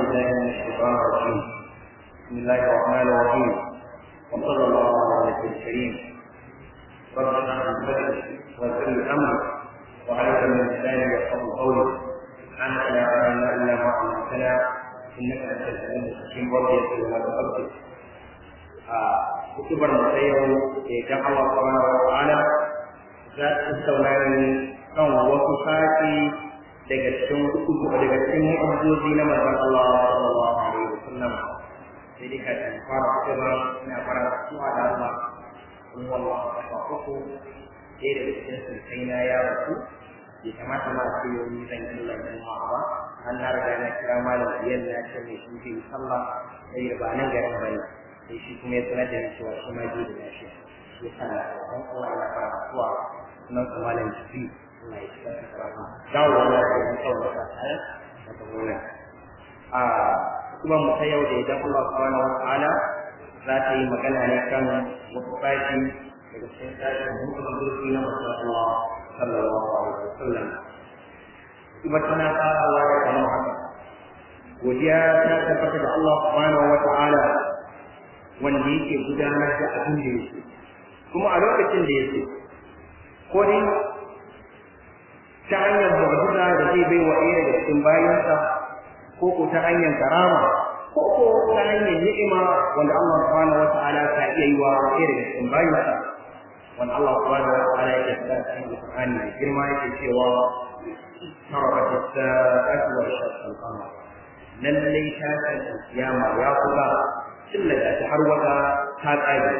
بالله من الشيطان الرجيم بسم الله الرحمن الرحيم وصلى الله على النبي الكريم رب اشرح لي صدري ويسر لي امري وعليك من لساني يفقهوا قولي سبحانك لا علم لنا الا ما علمتنا انك انت العليم الحكيم رب يسر ولا تؤكد kutubar mu ta yau da idan Allah subhanahu wa ta'ala za ta tattauna ne kan wasu sashi daga cikin kutubu daga cikin mu'ajizozi na manzon Allah sallallahu alaihi wasallam sai dai ka tan fara kuma ina fara suwa da Allah in wallahi ta faku sai da cikin sai na ya rasu bai kamata ma a ce yau ni zan yi lallan ba an na riga na kira malam biyan na ce mai shi zai sallah sai ba nan garin bane sai shi kuma ya sanar da ni cewa shi ma bai da lafiya shi yasa na dan Allah ya fara suwa nan kuma malam jibi Allah ya shiga ta karama dawo da ya kawo ta tare da wannan a kuma mu ta yau da idan Allah subhanahu wa ta'ala za ta yi magana ne kan wasu sashi daga cikin sashen hukun zurfi na Allah sallallahu alaihi wasallam kuma tana farawa da kamar haka godiya ta tabbata da Allah subhanahu wa ta'ala wanda yake gudanar da abin da yake kuma a lokacin da yake ko dai ta hanyar mu'jiza da zai bai wa ɗaya daga cikin bayansa ko ko ta hanyar karama ko ko ta hanyar ni'ima wanda Allah subhanahu wa ta'ala ka iya yi wa ɗaya daga cikin bayansa wanda Allah subhanahu wa ta'ala yake faɗa cikin Qur'ani mai girma yake cewa tarabat as-sa'atu wa shaqqa al-qamar lallai ta kan kiyama ya kula illa da har wata ta tsage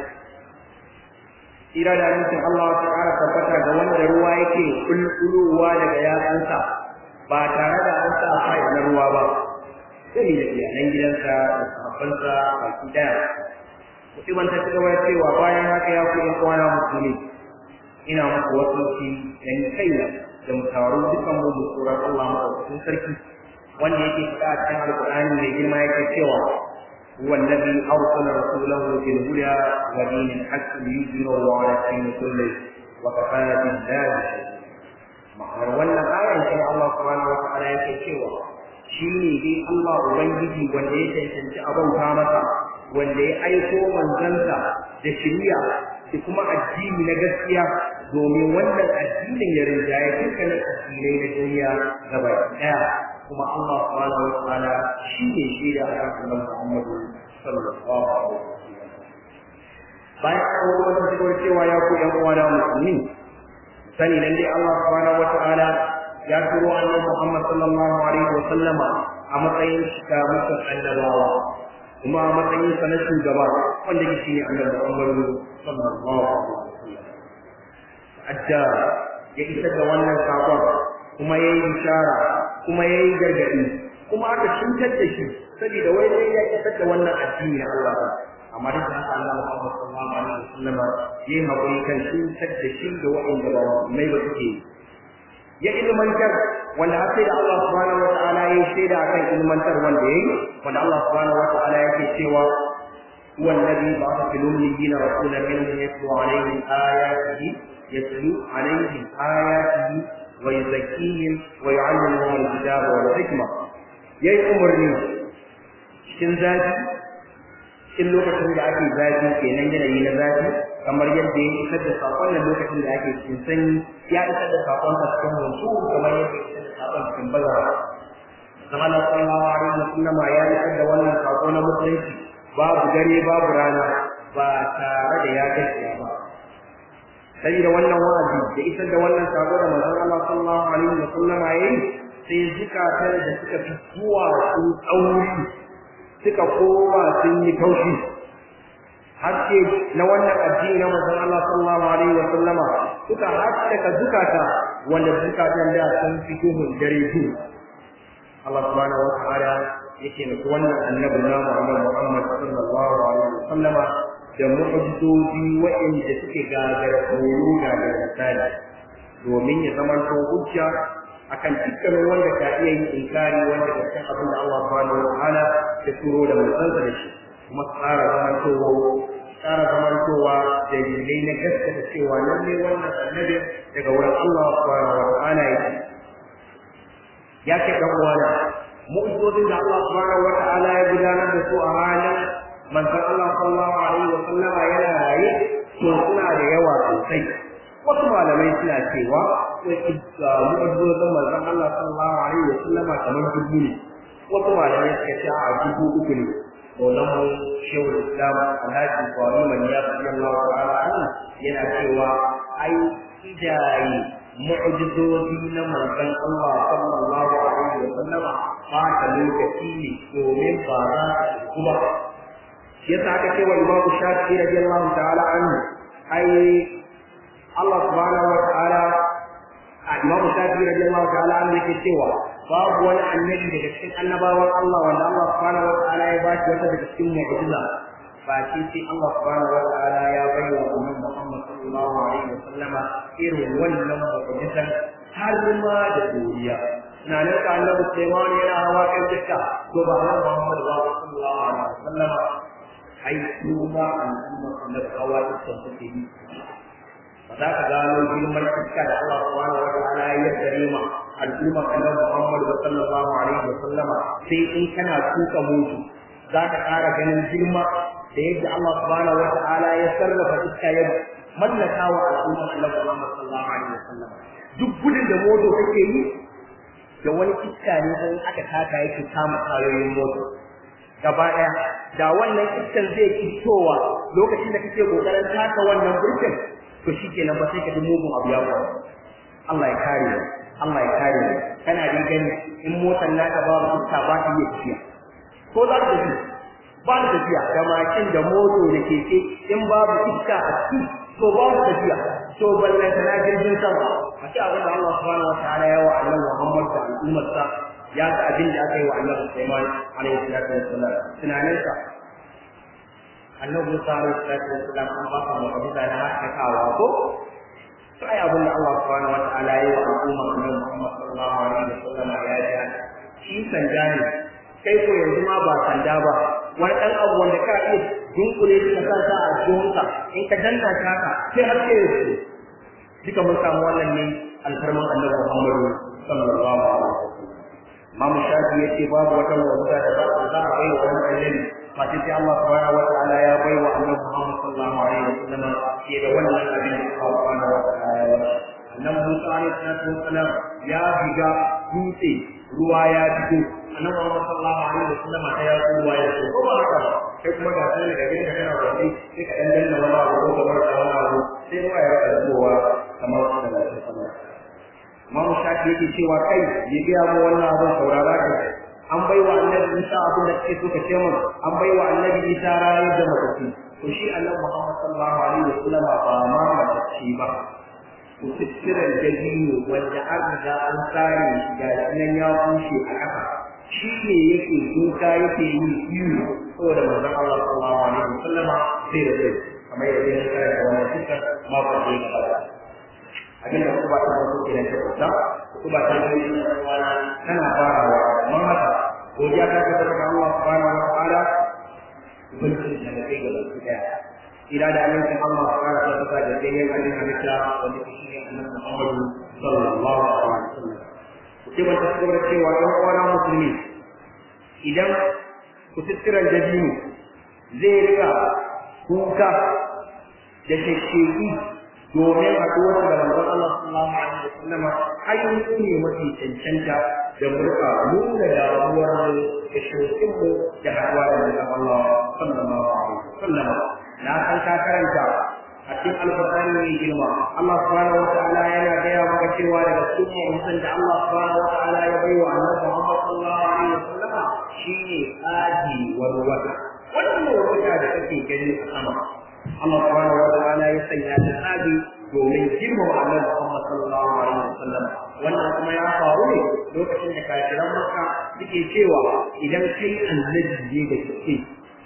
ira da nufin Allah ta ƙara tabbata ga wanda ruwa yake kulkulowa daga yatsunsa ba tare da an sa fai na ruwa ba sai da iyalan gidansa da sahabbansa baki daya mutumin ta cigaba da cewa bayan haka ya ku yan uwana musulmi ina muku wasu dan kaina da mu taru dukan mu mu tsoron Allah madaukakin sarki wanda yake faɗa a cikin alƙur'ani mai girma yake cewa هو الذي أرسل رسوله بالهدى ودين الحق ليظهره على الدين كله وكفى بالله شهيدا ma'anar wannan ayan sai Allah subhanahu wa ta'ala yake cewa shi ne dai Allah ubangiji wanda ya cancanci abauta masa wanda ya aiko manzansa da shiriya da kuma addini na gaskiya domin wannan addinin ya rinjaye dukkanin addinai na duniya gaba ɗaya kuma Allah subhanahu wa ta'ala shi ne shaida a kan annabi Muhammad sallallahu alaihi wasallam bayan an wani wata cikin cewa ya ku ƴan uwa da musulmi sani nan dai Allah subhanahu wa ta'ala ya turo annabi Muhammad sallallahu alaihi wasallam a matsayin shiga mutum annabawa kuma a matsayin sa na shugaba wanda ke shine annabi Muhammad sallallahu alaihi wasallam adda ya isa da wannan sakon kuma yayi bishara kuma yayi gargadi kuma aka cutar da shi saboda wai sai ya isar da wannan addini na Allah ba amma duk da haka Allah Muhammad sallallahu alaihi wasallam yayi hakuri kan cutar da shi da wa'anda ba mai ba suke ya ilmantar wanda har sai da Allah subhanahu wa ta'ala ya shaida akan ilmantar wanda yayi wanda Allah subhanahu wa ta'ala yake cewa هو الذي بعث في الأميين رسولا منهم يتلو عليهم آياته يتلو عليهم آياته ويزكيهم ويعلمهم الكتاب والحكمة yayi umarni cikin zafi cikin lokacin da ake zafi kenan yanayi na zafi kamar yadda ya isar da sakon nan lokacin da ake cikin sanyi ya isar da sakon sa cikin hutu kamar yadda ya isar da sakon cikin bazara zama na sallallahu alaihi wasallam ya isar da wannan sako na musulunci babu dare babu rana ba tare da ya gaskiya ba saboda wannan wa'azi da isar da wannan sako da manzon Allah sallallahu alaihi wa sallam yayi sai zukatan da suka fi zuwa sun tsauri suka koma sun yi taushi haske na wannan addini na manzon Allah sallallahu alaihi wa sallam suka haskaka zukata wanda zukatan da sun fi duhun dare su Allah subhanahu wa ta'ala yake nufi wannan annabi na Muhammad Muhammad sallallahu alaihi wa sallama da mu'jizoji waɗanda suke gagara koyo gagara misali domin ya zama to hujja akan dukkanin wanda ka iya yin inkari wanda ka san abin da Allah subhanahu wa ta'ala ya turo da manzansa da shi kuma tsara zaman towa tsara zaman towa dalilai na gaskata cewa lalle wannan annabi daga wurin Allah subhanahu wa ta'ala yake ya ke dan uwana mu'jizozin da Allah subhanahu wata'ala ya gudanar da su a halin manzon Allah sallallahu alaihi wa sallama yana raye to suna da yawa sosai wasu malamai suna cewa mu'jizozin manzon Allah sallallahu alaihi wa sallama kamar dubu ne wasu malamai suka ce a dubu uku ne Maulamu Shehu Islam Alhaji Kwami Maniya radiyallahu ta'ala anhu yana cewa ai idaye mu'jizozi na manzon Allah sallallahu alaihi wa sallama ba ta lokaci ne domin ba za su kuma yasa aka ce wa Imam Shafi'i radiyallahu ta'ala anhu ai Allah subhanahu wa ta'ala a Imam Shafi'i radiyallahu ta'ala anhu yake cewa babu wani annabi daga cikin annabawan Allah wanda Allah subhanahu wa ta'ala ya bashi wata daga cikin mu'jiza ba shi sai Allah subhanahu wa ta'ala ya bayyana wa Annabi Muhammad sallallahu alaihi wa sallama irin wannan mu'jizan har ma da duniya na nan ka Annabi Sulaiman yana hawa kan dukka to ba Annabi Muhammad sallallahu alaihi wa sallama ai kuma al'umma Annabi hawa dukkan suke yi ba za ka gano girman iska da Allah subhanahu wa ta'ala ya yarda ma al'umma Annabi Muhammad sallallahu alaihi wa sallama sai in kana tuka mutu za ka ƙara ganin girma da yadda Allah subhanahu wa ta'ala ya sarrafa iska ya mallaka wa al'umma Annabi Muhammad sallallahu alaihi wa sallam duk gudun da moto take yi da wani iska ne sai aka taka yake kama kayoyin moto gaba daya da wannan iskan zai fitowa lokacin da kake kokarin taka wannan burkin to shikenan ba sai ka ji mugun abu ya faru Allah ya kare Allah ya kare kana da gani in motar naka ba iska ba ta iya tafiya ko za ka ji ba da tafiya da makin da moto da keke in babu iska a ciki to ba da tafiya to ballan ta na jirgin sama a ce abin da Allah subhanahu wa ta'ala ya wa annabi Muhammad da al'ummar sa ya ga abin da aka yi wa annabi Sulaiman alaihi salatu wassalam tunanin sa annabi Musa alaihi salatu wassalam an ba ka mu'jiza na haskakawa ko to ai abin da Allah subhanahu wa ta'ala ya yi wa al'ummar annabi Muhammad sallallahu alaihi wasallam ya ji shi sanja ne kai ko yanzu ma ba sanda ba wani ɗan abu wanda ka iya dunkule shi ka sa ta a jikinka in ka danna ta haka sai har sai su duka mun samu wannan ne alfarman annabi Muhammadu sallallahu alaihi wasallam Imam Shafi yace babu wata wanda da ba za a bai wa wani annabi fa sai Allah subhanahu wa ta'ala ya bai wa annabi Muhammad sallallahu alaihi wasallam ke da wannan abin da Allah subhanahu wa ta'ala ya bai annabi Musa alaihi salatu wasallam ya biga dutse ruwa ya fito annabi Muhammad sallallahu alaihi wasallam ta ya ruwa ya fito ko ba haka sai kuma ga sai daga gidan kana wani sai ka dan danna wani abu ko kamar da wani abu sai ruwa ya rika zuwa kamar da Allah sallallahu Imam Shafi yake cewa kai ya biya mu wannan abin saurara ka an bai wa annabi Isa abin da kake so ka ce mun an bai wa annabi Isa rayuwar da matafi to shi annabi Muhammad sallallahu alaihi wasallam ba ma matafi ba kututturen dabino wanda an riga an tsare shi ga nan ya bushe a ƙasa shi ne yake duka yake yi iyo saboda manzon Allah sallallahu alaihi wasallam sai da sai kamar yadda ya kare da wannan cikin mako da ya gabata abinda kuma ta wasu kenan ta kusa kuma ta yi tana farawa amma haka godiya ta tabbata ga Allah subhanahu wa ta'ala ubangiji da kai ga baki daya ila da amincin Allah subhanahu wa ta'ala da kai yin abin halitta wanda shi ne annabi Muhammad sallallahu alaihi wasallam sai ban tabbata cewa ɗan uwana musulmi idan kututturan dabino zai rika kuka da shekeki domin haɗuwar da manzon Allah sallallahu alaihi wasallam ayyuka ne mafi cancanta da murka nuna damuwar mu da shokin mu da haɗuwa da manzon Allah sallallahu alaihi wasallam na san ka karanta a cikin alƙur'ani mai girma Allah subhanahu wa ta'ala yana gaya maka cewa daga cikin mutum da Allah subhanahu wa ta'ala ya bai wa annabi Muhammad sallallahu alaihi wasallam shine aji wal wata wannan wata da kake gani a sama Allah subhanahu wa ta'ala ya sanya ta aji domin girmama annabi Muhammad sallallahu alaihi wasallam wannan kuma ya faru ne lokacin da kafiran Makka suke cewa idan kai annabi ne da kake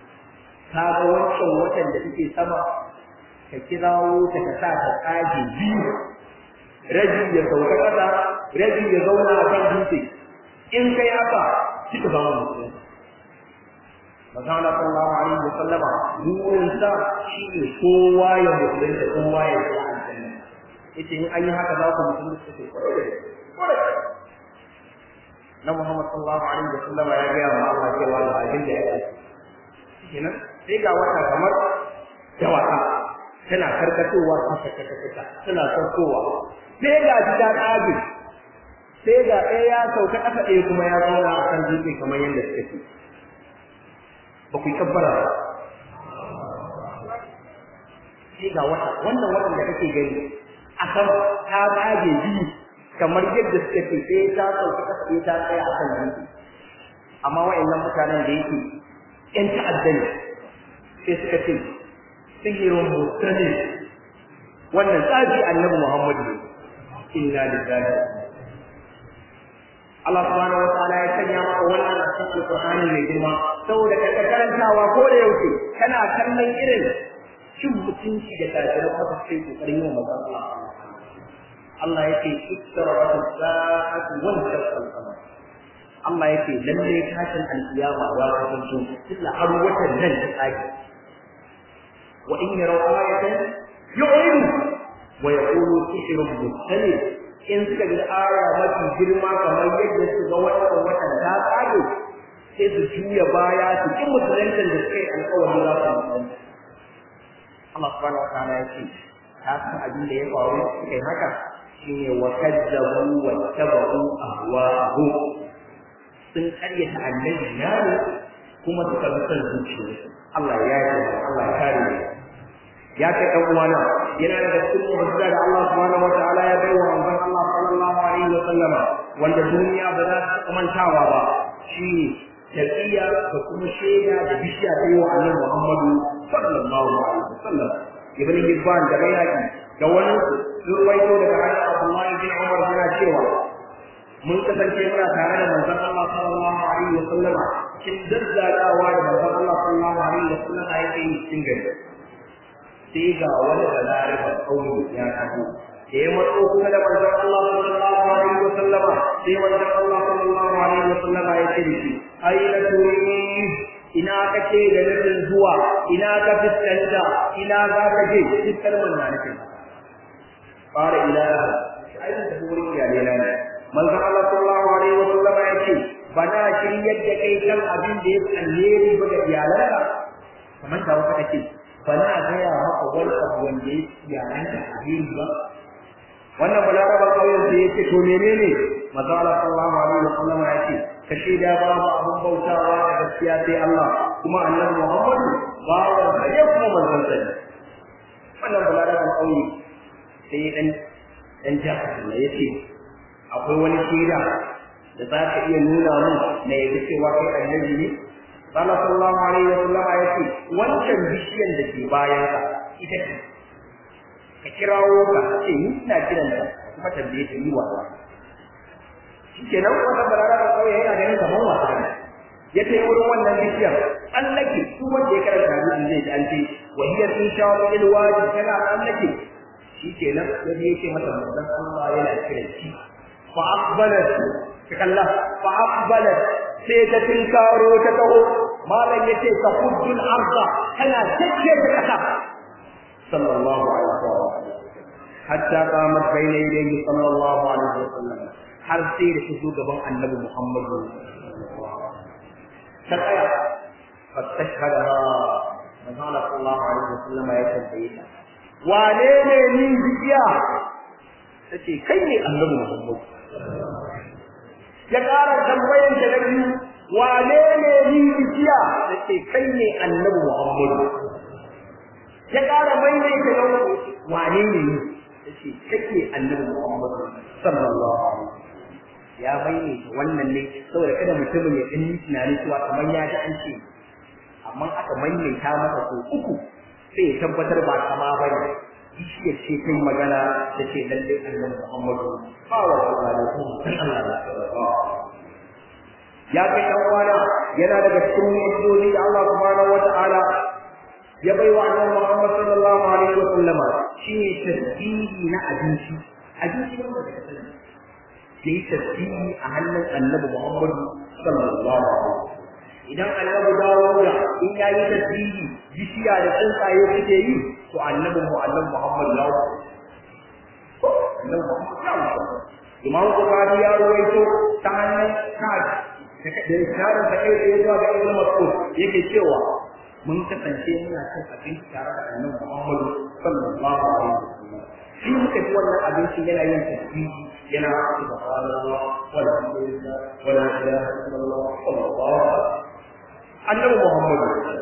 ka ga wancan watan da suke sama ka kirawo ta ka sa ta tsage biyu rabi ya sauka kasa rabi ya zauna a kan dutse in kai haka kika zama musulmi Masana sallallahu alaihi wa sallama burin sa shi ne kowa ya musulmi da kowa ya yi aljanna yace in an yi haka za ku musulmi su ce kwarai na Muhammad sallallahu alaihi wasallam ya ga wa Allah cewa da abin da ya yi kenan sai ga wata kamar dawaka tana karkatowa ta ta ta tana saukowa sai ga ji ta tsage sai ga ɗaya ya sauka ƙasa ɗaya kuma ya zauna a kan dutse kamar yadda suka ce ba ku yi kabbara ba sai ga wata wannan watan da kake gani a kan ta tsage biyu kamar yadda suka ce sai ta sauka ƙasa ɗaya ta tsaya a kan dutse amma wa'annan mutanen da yake ƴan ta'adda ne sai suka ce sihirin mutane wannan tsaji annabi Muhammadu ne inna lillahi Allah subhanahu wataala ya sanya maka wannan a cikin Qur'ani mai girma saboda ka karantawa ko da yaushe kana kallon irin cin mutunci da kafirai maka sai kokarin yin manzon Allah Allah yake iktarabat as-sa'atu wa shaqqa al-qamar Allah yake lalle tashin al-qiyama ya kasance illa har watan nan ta tsaki wa in yaraw ayatan yu'ridu wa yaqulu sihrun mustamir in suka ga aya mafi girma kamar yadda su ga wannan watan ta tsage sai su juya baya su ki musulantar da suka yi alƙawari za su musulunta Allah subhanahu wa ta'ala ya ce ta san abin da ya faru suka yi haka shine wa kadzabu wa tabu ahwa'ahu sun karyata annabi na ne kuma suka bi son zuciyarsu Allah ya yi Allah ya kare ya kai ɗan uwana yana daga cikin mu'jiza da Allah subhanahu wa ta'ala ya bai wa manzon Allah sallallahu alaihi wa sallama wanda duniya ba za ta mantawa ba shi taqiya da kuma shaida da bishiya ta yi wa Annabi Muhammadu sallallahu alaihi wa sallam ibn Hibban da Bayhaqi da wani ruwaito daga hannun Abdullahi bin Umar yana cewa mun kasance muna tare da manzon Allah sallallahu alaihi wa sallama cikin daddadawa da manzon Allah sallallahu alaihi wa sallama yake yi cikin gari sai ga wani balarabar ƙauye ya taho da ya matso kuma da manzon Allah sallallahu alaihi wa sallama sai manzon Allah sallallahu alaihi wa sallama ya ce shi aina turi ina kake da nufin zuwa ina ka fuskanta ina za ka je duk kalmar na nufin fara ila aina da wurin iyalai na ne manzon Allah sallallahu alaihi wa sallama ya ce bana shiryar da kai kan abin da ya alheri ba ga iyalanka kamar da wata kake ba na gaya maka wani abu wanda ya yaran ka alheri ba wannan balarabar kauyen sai yace to menene manzo Allah sallallahu alaihi wa sallam ya ce ka shaida babu abun bautawa da gaskiya sai Allah kuma annabi Muhammadu bawan sa ne kuma manzon sa ne wannan balarabar kauye sai dan dan jaka ne yace akwai wani shaida da za ka iya nuna mun na yadda cewa kai annabi ne Allah sallallahu alaihi wa sallama yace wancan bishiyan da ke bayan ka ita ce ka kirawo ka ce ni ina kiran ta kuma tambaye ta yi wasa shikenan wannan barara da kawai yana ganin kamar wasa ne ya ce wurin wannan bishiyar tsallake su wanda ya karanta hadisin zai ji an ce wa hiya fi shawil wadi tana tsallake shikenan ya je yake mata manzon Allah yana kiran shi fa aqbalat kalla fa aqbalat sai ta tinkaro ta taho malam yace ka kuddul arda kana takke da kasa sallallahu alaihi wasallam hatta qamat bayna yadayhi sallallahu alaihi wasallam har sai da su gaban annabi Muhammad ta tsaya fa tashhadaha manzo sallallahu alaihi wasallam ya tambaye ta wane ne ni biya tace kai ne annabi Muhammad ya ƙara tambayan ta na biyu wane ne ni biya tace kai ne annabi Muhammad ya ƙara maimaita na uku wane ne ni tace kake annabi Muhammad sallallahu alaihi ya maimaita wannan ne saboda kada mutumin ya ɗan tunani cewa kamar ya ji an ce amma aka maimaita masa ko uku sai ya tabbatar ba kama ba ne bishiyar ce ta yi magana da ce lalle annabi Muhammadu ba wa sallallahu alaihi ya kai dan uwana yana daga cikin mu'jizozi da Allah subhanahu wata'ala ya bai wa annabi Muhammad sallallahu alaihi wa sallama shine tasbihi na abinci abinci wanda da kasance da yi tasbihi a hannun annabi Muhammad sallallahu alaihi idan annabi dawo da in yayi tasbihi bishiya da tsuntsaye suke yi to annabi mu annabi Muhammad ya wuce annabi Muhammad ya wuce imam bukhari ya ruwaito ta hannun sa'ad da isharar da kai da zuwa ga ibnu mas'ud yake cewa mun kasance muna cin abinci tare da annabi Muhammad sallallahu alaihi wasallam shi muka ji wannan abinci yana yin tasbihi yana subhanallah walhamdulillah wala ilaha illallah wallahu annabi Muhammad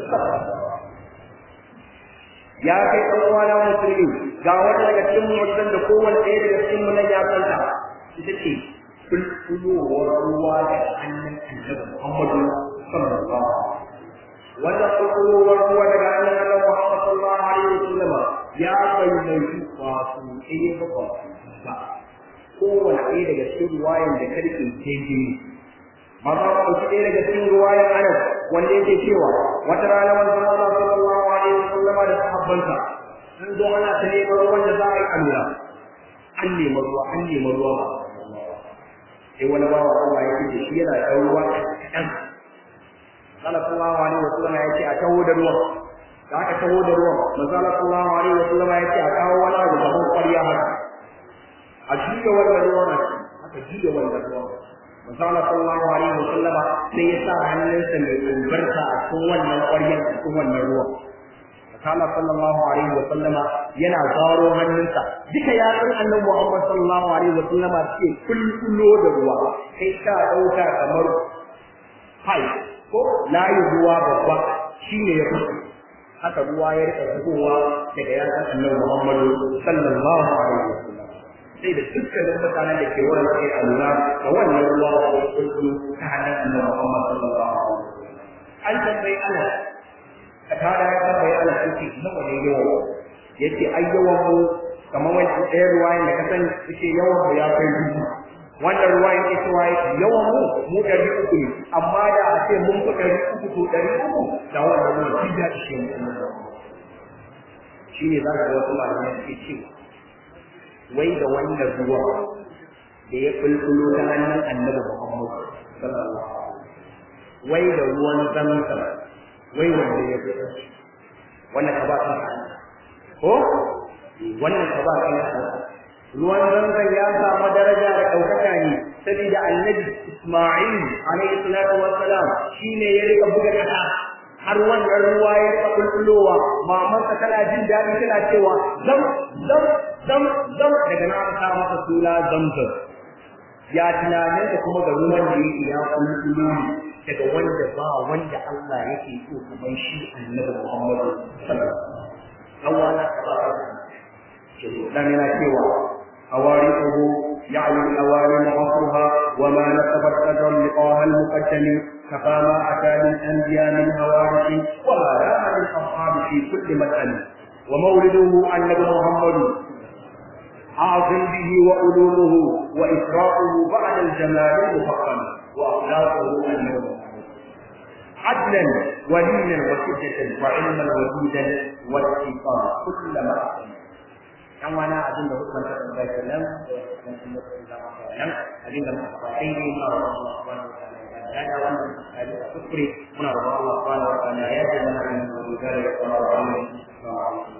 ya kai ɗan uwana musulmi ga wata daga cikin mu'jizzan da kowanne ɗaya daga cikin mu nan ya santa ita ce kulkulowar ruwa da hannun annabi Muhammad sallallahu alaihi wasallam wannan kulkulowar ruwa daga hannun annabi Muhammad sallallahu alaihi wasallam ya bayyana wato ɗaya ba ba ba kowane ɗaya daga cikin ruwayan da karke daidai maza ba ɗauki ɗaya daga cikin ruwayan anas wanda yake cewa wata rana manzon Allah sallallahu alaihi wasallama da sahabbansa sun zo ana ta neman ruwan da za a yi alura an nemi ruwa an nemi ruwa ba sai wani bawa Allah ya ce shi yana da ruwa kaɗan sallallahu alaihi wasallama ya ce a taho da ruwan da aka taho da ruwan manzo sallallahu alaihi wasallama ya ce a kawo wani abu da ƙwarya haka a juya wannan ruwan aka juya wannan ruwan Masala sallallahu alaihi wa sallama sai ya sa hannunsa mai albarka a cikin wannan ƙwaryar a cikin wannan ruwan. Masala sallallahu alaihi wa sallama yana zaro hannunsa duka yatsun annabi Muhammad sallallahu alaihi wa sallama suke kulkulo da ruwa kai ka ɗauka kamar fai ko layi ruwa babba shine ya fito haka ruwa ya rika zubowa daga yatsun annabi Muhammad sallallahu alaihi wa sallam. sai da dukkanin mutanen da ke wannan sai a lura da wannan ruwa da ya kullu ta hannun annabi Muhammad sallallahu alaihi wasallam an tambayi ana ka tada ya tambayi ana suke nawa ne yawa yace ai yawan mu kamar wani ɗaya ruwayan da ka sani suke yawan mu ya kai dubu wannan ruwayan ke cewa yawan mu mu ɗari uku ne amma da a ce mun fi ɗari uku to ɗari uku da wannan ruwan shi ya ishe mu shi ne za ka ga wasu malamai suke cewa wai da wannan ruwa da ya kulkulo ta hannun annabi Muhammad sallallahu alaihi wai da ruwan zamzam wai wanda ya fi wannan ka ba kan ko wannan ka ba kan ruwan zamzam ya samu daraja da ɗaukaka ne saboda annabi Isma'il alaihi salatu wassalam shine ya rika buga kasa har wannan ruwa ya rika kulkulowa mamansa tana jin daɗi tana cewa zam zam zam zam daga nan aka masa suna zamzam ya tunanin da kuma ga ruwan da yake ya kulkulo ne daga wanda ba wanda Allah yake so kamar shi annabi Muhammad sallallahu alaihi wasallam dan yana cewa awariquhu ya'lu al-awari ma'asruha wa ma nasabat qadran liqaha al-muqaddam كفى ما أتى من أنبياء من هوارث وما راى من أصحاب في كل مدأن ومولده النبي محمد عاصم به وعلومه وإسراؤه بعد الجمال المفخم وأخلاقه النبي عدلا ولينا وشدة وعلما وجودا واتصال كل ما dan wani abin da hukumar ta tambaya kenan nan abin da muka faɗa sai ne ma Allah subhanahu wa ta'ala ya da wannan abin da kuskure muna roƙon Allah subhanahu wa ta'ala ya ji mana da dogara da kuma wannan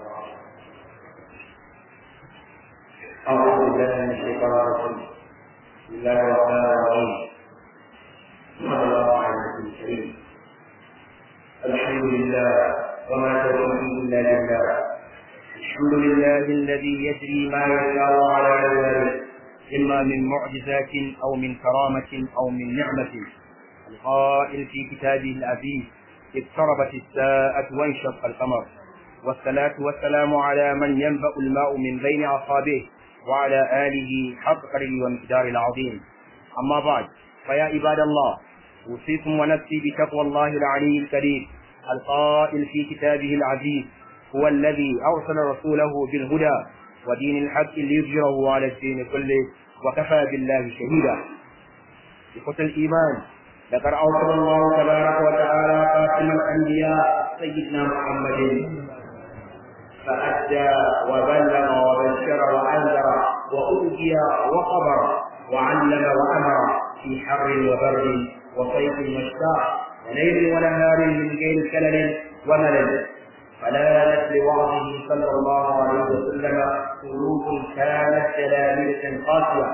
أعوذ بالله من الشيطان الرجيم بسم الله الرحمن الرحيم صلى الله على النبي الكريم الحمد لله وما توفيقي إلا بالله الحمد لله الذي يجري ما يشاء على عباده إما من معجزات أو من كرامة أو من نعمة القائل في كتابه العزيز اقتربت الساعة وانشق القمر والصلاة والسلام على من ينبأ الماء من بين أصابعه وعلى آله حق قدره ومقدار العظيم أما بعد فيا عباد الله أوصيكم ونفسي بتقوى الله العلي الكريم القائل في كتابه العزيز هو الذي أرسل رسوله بالهدى ودين الحق ليظهره على الدين كله وكفى بالله شهيدا إخوة الإيمان لقد أرسل الله تبارك وتعالى خاتم الأنبياء سيدنا محمد فأدى وبلغ وبشر وأنذر وأوتي وقبر وعلم وأمر في حر وبرد وصيف وشتاء وليل ونهار من غير كلل وملل فلانت لوعظه صلى الله عليه وسلم قلوب كانت جلالية قاسية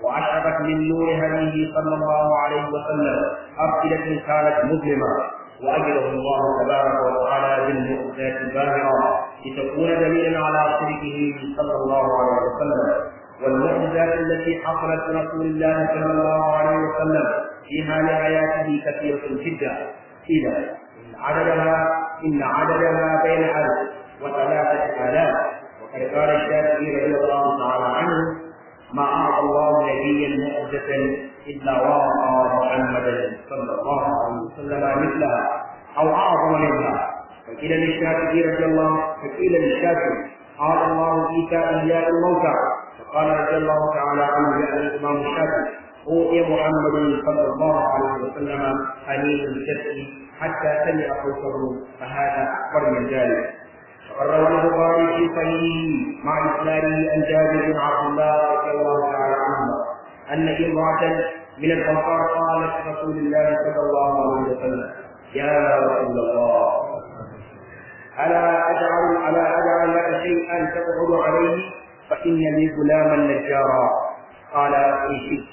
وأشرقت من نور هديه صلى الله عليه وسلم أفئدة كانت مظلمة وأجره الله تبارك وتعالى بالمعجزات الباهرة لتكون دليلا على صدقه صلى الله عليه وسلم والمعجزات التي حصلت لرسول الله صلى الله عليه وسلم في حال حياته كثيرة جدا إذا إن عددها إن عددها بين ألف وثلاثة آلاف وقد قال الشافعي رضي الله تعالى عنه ما أعطى الله نبيا معجزة إلا وأعطى محمدا صلى الله عليه وسلم مثلها أو أعظم منها فقيل للشافعي رضي الله فقيل للشافعي قال الله عيسى إحياء الموتى فقال رضي الله تعالى عنه يعني الإمام الشافعي أوتي محمد صلى الله عليه وسلم حنين الكسر حتى سمع صوته فهذا أكبر من ذلك وقد روى البخاري في صحيحه مع اسناده عن جابر بن عبد الله رضي الله تعالى عنهما ان امراه من الانصار قالت رسول الله صلى الله عليه وسلم يا رسول الله الا اجعل الا اجعل لك شيئا تقعد عليه فان لي غلاما نجارا قال ان شئت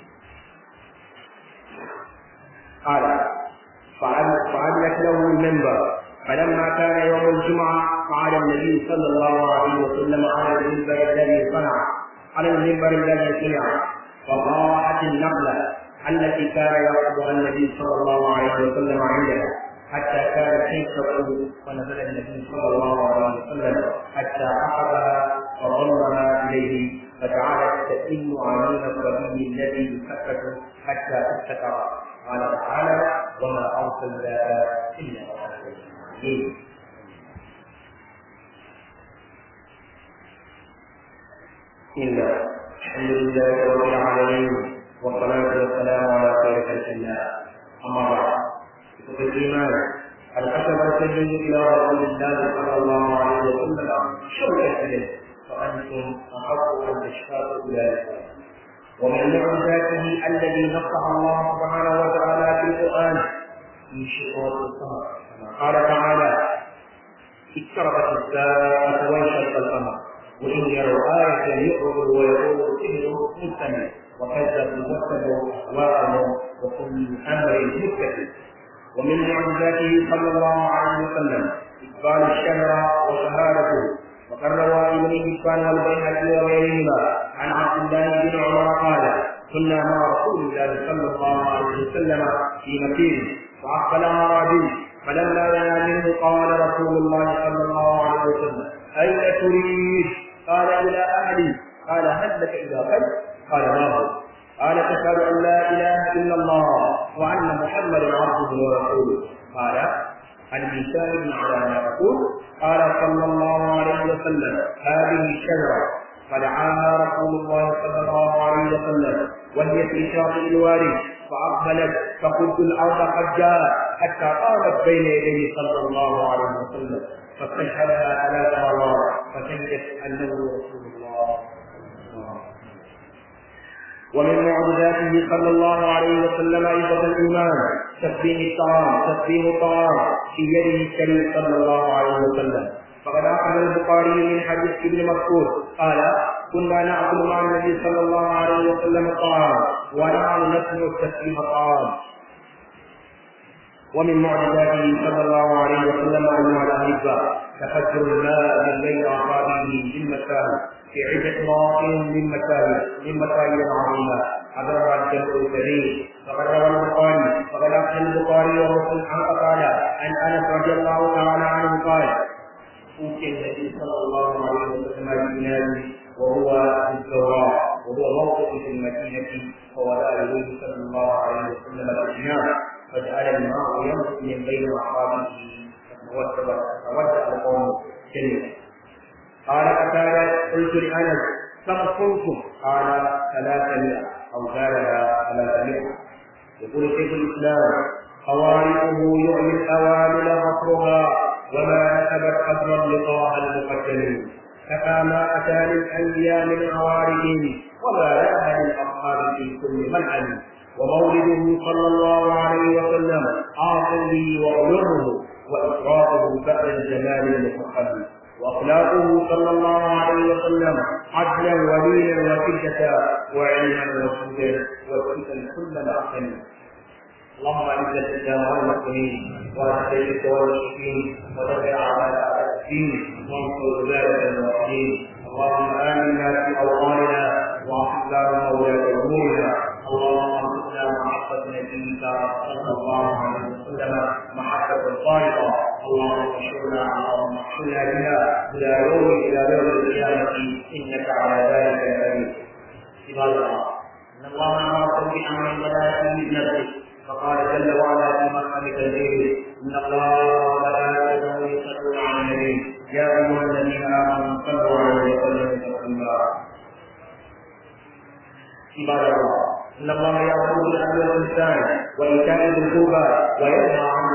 قال فعدلت له المنبر فلما كان يوم الجمعة قعد النبي صلى الله عليه وسلم على المنبر الذي صنع على المنبر الذي صنع فضاعت النقلة التي كان يأخذها النبي صلى الله عليه وسلم عندها حتى كانت تنشق ونزل النبي صلى الله عليه وسلم حتى أخذها وضمها إليه فجعلت تئن عيون الصبي الذي يسكت حتى استكر قال تعالى وما أرسلنا إلا رحمة بسم الله الحمد لله رب العالمين والصلاة والسلام على خير خلق الله أما بعد كتب الإيمان الأسد السجن إلى رسول الله صلى الله عليه وسلم شوكة إليه فأنتم أحق أن تشفاء أولئك ومن معجزاته الذي نصح الله سبحانه وتعالى في القرآن في شقوق القمر كما قال تعالى اقتربت الساعة وانشق القمر وإن يروا آية يعرضوا ويقولوا سحر مستمر وكذبوا واتبعوا أهواءهم وكل أمر متكل ومن معجزاته صلى الله عليه وسلم إقبال الشهر وشهادته وقد روى ابن حبان والبيهقي وغيرهما عن عبد الله بن عمر قال كنا مع رسول الله صلى الله عليه وسلم في مسير فأقبل أعرابي فلما دنا منه قال رسول الله صلى الله عليه وسلم أين تريد؟ قال إلى أهلي قال هل لك إلى غد؟ قال ما هو؟ قال تشهد أن لا إله إلا الله وأن محمدا عبده ورسوله قال هل من شاهد على ما أقول؟ قال صلى الله عليه وسلم هذه الشجرة فدعاها رسول الله صلى الله عليه وسلم وهي في شاطئ الوادي فأقبلت فقلت الأرض قد جاء حتى قامت بين يديه صلى الله عليه وسلم فاستشهدها ثلاث مرات فشهدت أنه رسول الله ومن معجزاته صلى الله عليه وسلم أيضا الإيمان تسبيح الطعام تسبيح الطعام في يده الكريم صلى الله عليه وسلم فقد أخذ البخاري من حديث ابن مسعود قال كنا نأكل مع النبي صلى الله عليه وسلم الطعام ونحن نسمع تسبيح الطعام ومن معجزاته صلى الله عليه وسلم أيها الأحبة تفجر الماء من بين أصابعه بالمساجد في عدة مواطن من مساجد من مساجد عظيمة حضرها الجمع الكبير فقد روى البخاري فقد أخذ البخاري ومسلم عن قتادة عن أنس رضي الله تعالى عنه قال أوتي النبي صلى الله عليه وسلم بإناء وهو في الزراع وهو موقف في المدينة فوضع إليه صلى الله عليه وسلم الإناء فجعل الماء ينبت من بين أصابعه فتودع القوم جميعا قال قتادة قلت لأنس كم كنتم؟ قال ثلاثمائة أو زادها ثلاثمائة يقول شيخ الإسلام خوارقه يعلي الأوامل فقرها وما نسبت قدرا لطه المقدمين كفى ما أتى للأنبياء من عوارضهم وما لها للأصحاب في كل منعم ومولده صلى الله عليه وسلم عاصم به وأمره وإكرامه بعد الجمال المفخم واخلاقه صلى الله عليه وسلم عدلا ولينا وشده وعلما وجودا وفتن كل معصم اللهم اعز الاسلام والمسلمين واهل الشرك والمشركين ودفع اعداء الدين وانصر عبادك الموحدين اللهم امنا في اوطاننا واصلح لنا ولاة امورنا اللهم ارزقنا محبة نبيك صلى الله عليه وسلم محبة صادقة اللهم احشرنا اللهم احشرنا بها الى يوم الى يوم القيامة انك على ذلك قدير عباد الله ان الله امركم بامر بدا في نفسه فقال جل وعلا في مرحله الجيل ان الله وملائكته يصلون على النبي يا ايها الذين امنوا صلوا عليه وسلموا تسليما عباد الله ان الله يامر بالعدل والاحسان وايتاء ذي القربى وينهى عن